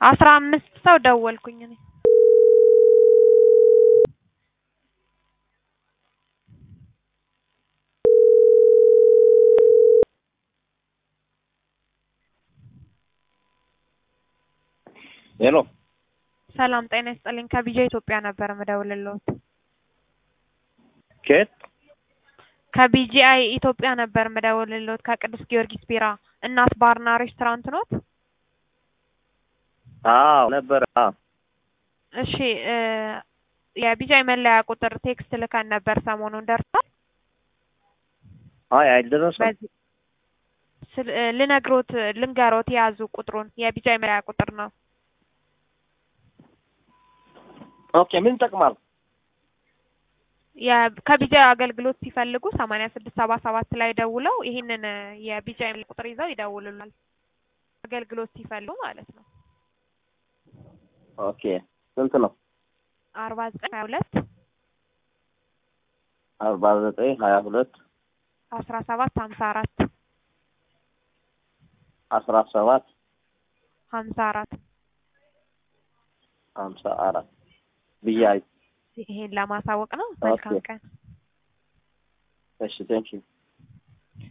አስራ አምስት ሰው ደወልኩኝ እኔ ሄሎ ሰላም ጤና ይስጥልኝ ከቢጃ ኢትዮጵያ ነበር የምደውልልዎት ከየት ከቢጂአይ ኢትዮጵያ ነበር የምደውልልዎት ከቅዱስ ጊዮርጊስ ቢራ እናት ባርና ሬስቶራንት ኖት አዎ ነበረ አዎ እሺ እ የቢጃይ መለያ ቁጥር ቴክስት ልከን ነበር ሰሞኑን ደርሷል አይ አልደረሰም በዚህ ስል እ ልነግሮት ልንገሮት የያዙ ቁጥሩን የቢጃይ መለያ ቁጥር ነው ኦኬ ምን ይጠቅማል የ- ከቢጃይ አገልግሎት ሲፈልጉ ሰማንያ ስድስት ሰባ ሰባት ላይ ደውለው ይህንን እ የቢጃይ መለያ ቁጥር ይዘው ይደውሉላል አገልግሎት ሲፈልጉ ማለት ነው ኦኬ ስንት ነው አርባ ዘጠኝ ሀያ ሁለት አርባ ዘጠኝ ሀያ ሁለት አስራ ሰባት ሀምሳ አራት አስራ ሰባት ሀምሳ አራት ሀምሳ አራት ብያይ ይሄን ለማሳወቅ ነው መልካም ኦኬ። ቀን እሺ ቴንኪው